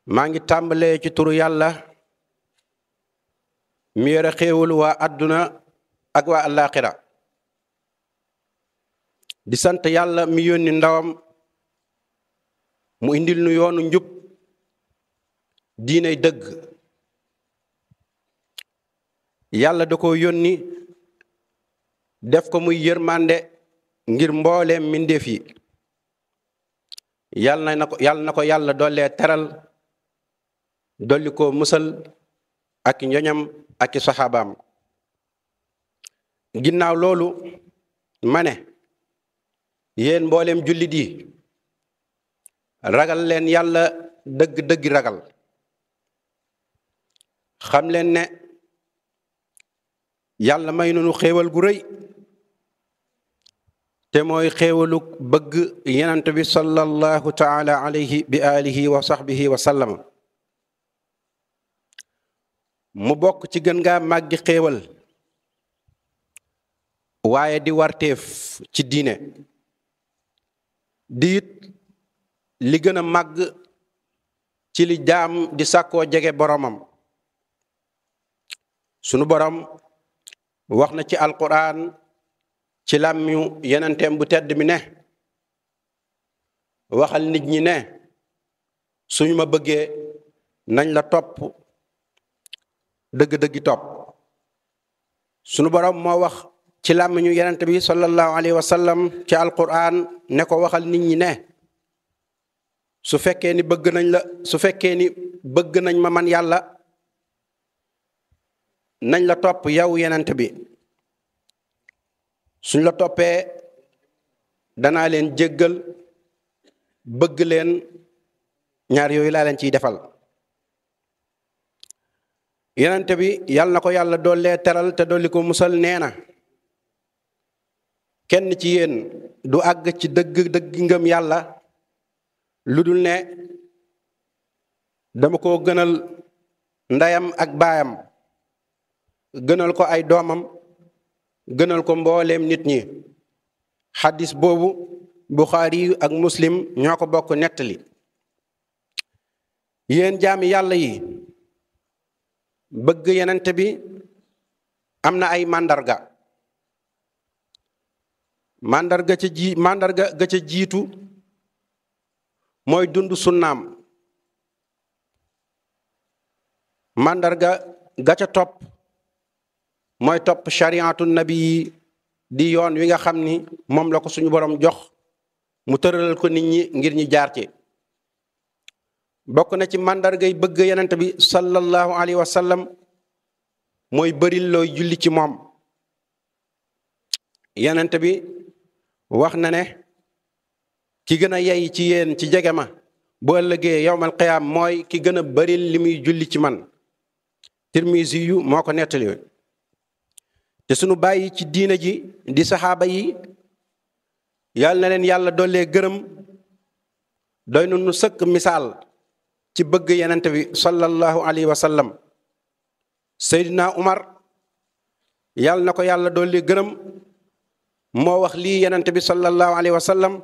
maa ngi tàmbalee ci turu yàlla mi yore xéewal waa àdduna ak waa àllaaxira di sant yàlla mi yónni ndawam mu indil nu yoonu njub diinay dëgg yàlla da ko yónni def ko muy yërmande ngir mbooleem mbindeef yi yàlla na ko yàlla na ko yàlla dollee teral dolli ko musal ak njoñam ak i saxaabaam ginnaaw loolu ma ne yéen mbooleem jullit yi ragal leen yàlla dëgg-dëgg ragal xam leen ne yàlla may nunu xéewal gu rëy te mooy xéewalu bëgg yenant bi sallallahu taala alayhi bi alihi wa sahbihi wa sallam mu bokk ci gën ngaa màggi xéewal waaye di warteef ci diine di it li gën a màgg ci li jaam di sàkkoo jege boromam sunu borom wax na ci alquran ci làmmiñu yenenteem bu tedd mi ne waxal nit ñi ne suñu ma bëggee nañ la topp dëgg-dëggi topp sunu borom moo wax ci làmmiñu yenente bi sallallahu alayhi wa sallam ci alquran ne ko waxal nit ñi ne su fekkee ni bëgg nañ la su fekkee ni bëgg nañ ma man yàlla nañ la topp yow yenente bi suñ la toppee danaa leen jéggal bëgg leen ñaar yooyu laa leen ciy defal yenente bi yàlla na ko yàlla doollee teral te dolli ko musal nee na kenn ci yéen du àgg ci dëgg dëgg ngëm yàlla lu dul ne dama ko gënal ndeyam ak baayam gënal ko ay doomam gënal ko mbooleem nit ñi xadis boobu buxaari ak muslim ñoo ko bokk nettali yéen jaami yàlla yi bëgg yenente bi am na ay màndarga màndarga ca ji màndarga ga ca jiitu mooy dund sunnaam màndarga ga ca topp mooy topp chariatu nabi yi di yoon wi nga xam ni moom la ko suñu borom jox mu tëralal ko nit ñi ngir ñi jaar ci bokk na ci màndargay bëgg yenent bi sallallahu alayhi wa sallam mooy bëril looy julli ci moom yenent bi wax na ne ki gën a yey ci yéen ci jege ma bu ëllëgee yowmal qiyaam mooy ki gën a bëril li muy julli ci man tirmisi yu moo ko nettali te sunu bàyyi ci diina ji di saxaaba yi yàlla na leen yàlla dollee gërëm doy na nu sëkk misaal ci bëgg yenente bi sallallahu alayhi wa sallam Seydina Umar yàlla na ko yàlla dollee gërëm moo wax lii yenente bi sallallahu alayhi wa sallam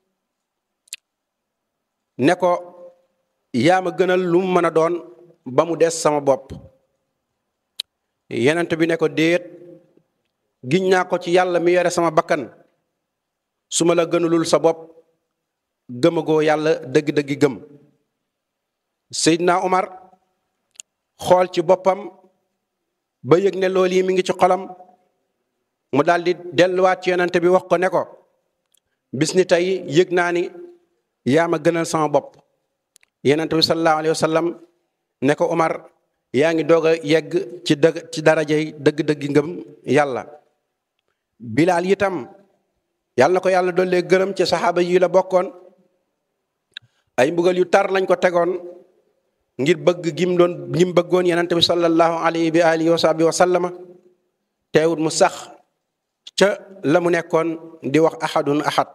ne ko yaa ma gënal lu mu mën a doon ba mu des sama bopp yenente bi ne ko déet giñ naa ko ci yàlla mi yore sama bakkan su ma la gënalul sa bopp gëmagoo yàlla dëgg-dëggi gëm Seydina Omar xool ci boppam ba yëg ne loolu yi mi ngi ci xolam mu daal di delluwaat ci yonente bi wax ko ne ko bis ni tey yëg naa ni yaa ma gënal sama bopp yonente bi sallallahu alayhi wa sallam ne ko Omar yaa ngi doog a yegg ci dëgg ci darajay dëgg-dëggi ngëm yàlla bilaal itam yàlla na ko yàlla dollee gërëm ci saxaaba yi la bokkoon ay mbugal yu tar lañ ko tegoon ngir bëgg gim doon gim bëggoon yenente bi sallallahu alayhi bi alihi wa sahbi wa sallama teewut mu sax ca la mu nekkoon di wax ahadun ahad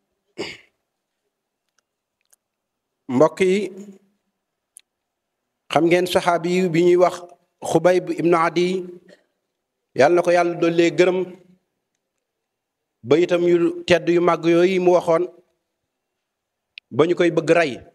mbokk yi xam ngeen saxaabi yi bi ñuy wax xubayb ibnu adi yàlla na ko yàlla dollee gërëm ba itam yu tedd yu màgg yooyu mu waxoon ba ñu koy bëgg rey